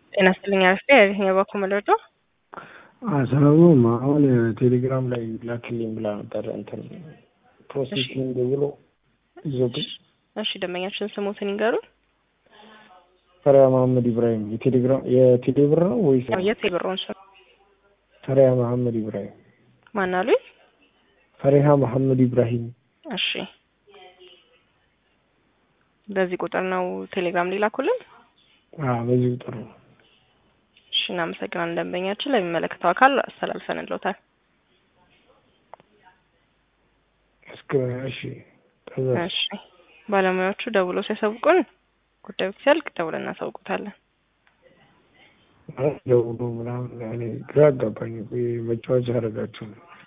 ጤና ይስጥልኝ አርፌ የትኛው በኩል መለዶ ሰበቡም አሁን ቴሌግራም ላይ ላክልኝ ብላ ነበር እንትን ፕሮሴሲንግ ብሎ ይዞብኝ። እሺ ደንበኛችን ስሙትን ይንገሩን። ፈሪያ መሐመድ ኢብራሂም የቴሌግራም የቴሌብር ነው ወይስ የት የብሮን ስም ፈሪያ መሐመድ ኢብራሂም? ማን አሉኝ? ፈሪሃ መሐመድ ኢብራሂም። እሺ በዚህ ቁጥር ነው ቴሌግራም ሊላኩልን? አዎ በዚህ ቁጥር ነው። እሺ እናመሰግናለን። ደንበኛችን ለሚመለከተው አካል አስተላልፈንልዎታል። እስከ እሺ ከዛ እሺ ባለሙያዎቹ ደውለው ሲያሳውቁን ጉዳዩ ሲያልቅ ደውለን እናሳውቁታለን። ማለት ደውሎ ምናምን እኔ ግራ አጋባኝ። መጫወቻ ያደረጋችሁ ነው።